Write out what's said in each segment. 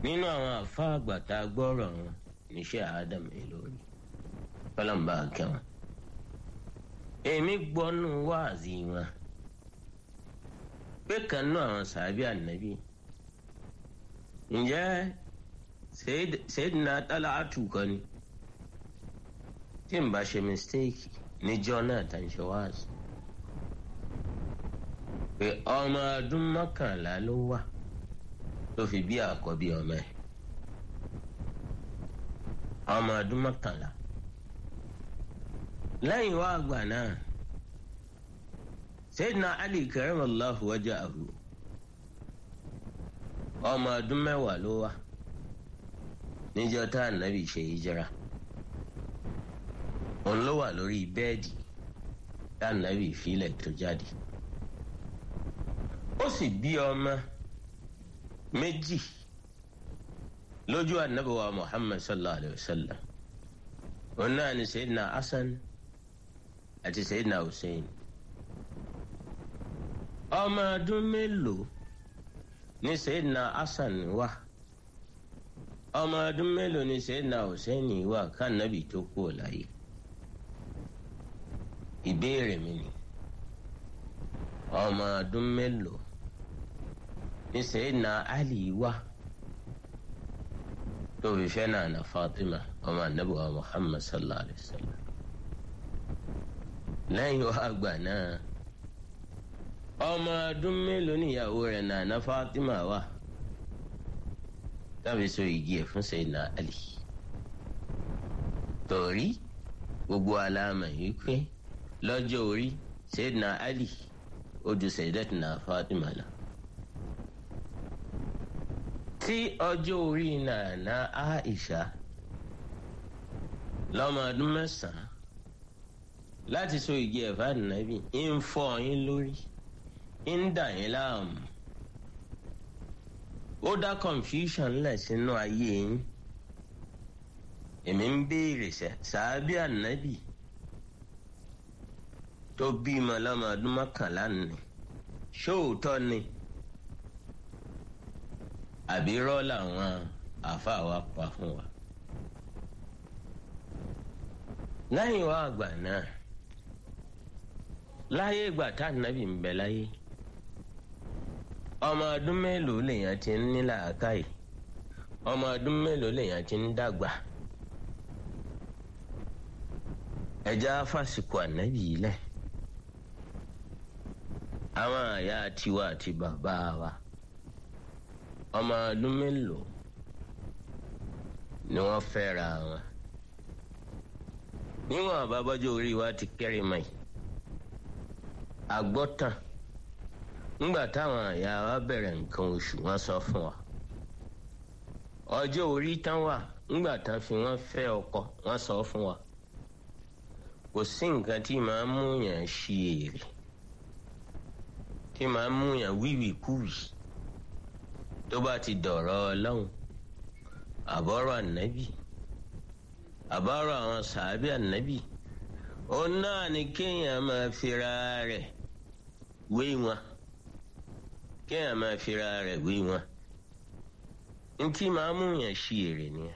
nínú àwọn àfa àgbàtà gbọ́rọ̀ wọn níṣẹ́ Adam Ìlọrin kọ́lọ́mbà kẹwọn èmi gbọ́nú wáàzì wọn pé kan náà àwọn sàbí ànábì ǹjẹ́ Sayyidina Talatu kan ni tí n bá ṣe mistake níjọ́ náà tá n ṣe wáàzì pé ọmọ ọdún mọ́kànlá ló wà tó fi bí àkọ́bí ọmọ ẹ̀ ọmọ ọdún mọ́kànlá lẹ́yìn wá àgbà náà Sayyidina Ali karamallahu wajahu ọmọ ọdún mẹ́wàá ló wà níjọ́ tá ànábì ṣe hijira òun ló wà lórí bẹ́ẹ̀dì tá ànábì filẹ̀ tó jáde ó sì bí ọmọ méjì lójú ànábì wa Muhammad sallallahu alayhi wa sallam òun náà ni Sayyidina Hasan àti Sayyidina Hussein ọmọ ọdún mélòó ní Sayyidina Hasan wà ọmọ ọdún mélòó ní Sayyidina Hussein wà kánàbì tó kú láyé ìbéèrè mi ni ọmọ ọdún mélòó ní Sayyidina Ali wà tó fi fẹ́ náà na Fatima ọmọ anabi wa Muhammad sallallahu alayhi wa sallam lẹ́yìn wá àgbà náà ọmọ ọdún mélòó níyàwó rẹ̀ nànà Fatima wà tàbí so igi ẹ̀ fún Sayyidina Ali torí gbogbo aláàmà yìí pé lọ́jọ́ orí Sayyidina Ali ó ju Sayyidatina Fatima lọ tí ọjọ́ orí nànà Aisha lọ́mọ ọdún mẹ́sàn-án láti so igi ẹ̀fà nàbì ń fọ́ yín lórí ń dà yín láàmú ó dá confusion lẹ̀ sínú ayé yín èmi ń béèrè sẹ́ sàábì ànábì tó bímọ lọ́mọ ọdún mọ́kànlá ni ṣóòótọ́ ni àbí rọ́ làwọn àáfàá wa pa fún wa lẹ́yìn wá àgbà náà láyé ìgbà tá ànábì ń bẹ láyé ọmọ ọdún mélòó lèèyàn ti ń ní làákàyè ọmọ ọdún mélòó lèèyàn ti ń dàgbà ẹja fásikò ànábì yìí lẹ àwọn àyà tiwa àti bàbá wa ọmọ ọdún mélòó ni wọ́n fẹ́ra wọn níwọ̀n àbábọ́jọ́ orí wa ti kẹ́rì mọ́ yìí àgbọ́tàn ńgbà táwọn àyà wa bẹ̀rẹ̀ nǹkan oṣù wọn sọ fún wa ọjọ́ orí tán wà ńgbà tán fi wọ́n fẹ́ ọkọ wọn sọ fún wa kò sí nǹkan tí màá mú yàn ṣí èrè tí màá mú yàn wíwìkúwì tó bá ti dọ̀rọ̀ ọlọ́run àbọ̀rọ̀ ànábì àbọ̀rọ̀ àwọn sàábì ànábì òun náà ni kéèyàn máa fira rẹ̀ wé wọn kéèyàn máa fira rẹ̀ wé wọn ntí máa mú yàn ṣí èrè nìyẹn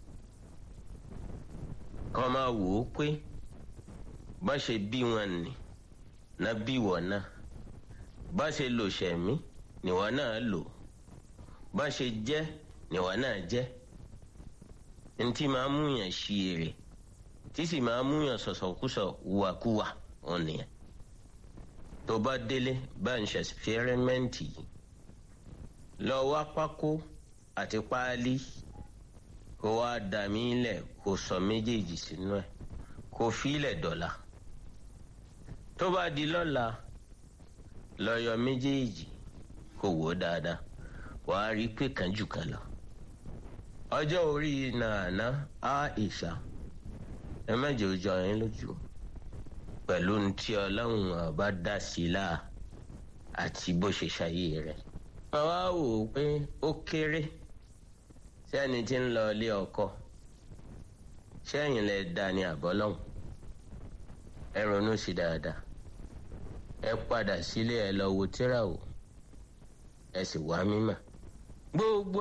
kọ́ máa wò ó pé bá ṣe bí wọn nì ná bí wọ́n náà bá ṣe lò ṣẹ̀mí nìwọ́n náà lò bá ṣe jẹ́ nìwọ́n náà jẹ́ ntí máa mú yàn ṣí èrè tí sì máa mú yàn sọ̀sọ̀kúsọ̀ wàkúwà òun nìyẹn tó bá délé bá ń ṣe ẹsipẹ́rẹ́mẹ́ǹtì yìí lọ wá pákó àti páálí kó wá dà mí lẹ̀ kó sọ méjèèjì sínú ẹ̀ kó fílẹ̀ dọ̀la tó bá di lọ́la lọ yọ méjèèjì kó wò ó dáadáa wàá rí i pé kan jù kan lọ ọjọ́ orí nàánà Aisha ẹ mẹ́jọ jọ yín lójú pẹ̀lú ntí ọlọ́run ọba dá sí i láà àti bó ṣe ṣayé rẹ̀. wọ́n wá wò ó pé ó kéré sẹ́ni tí ń lọ ilé ọkọ sẹ́yìn lẹ da ní àbọ́lọ́hùn ẹ ronú sí dáadáa ẹ padà sílé ẹ lọ wo tíra wò ẹ sì wá mímọ̀ gbogbo.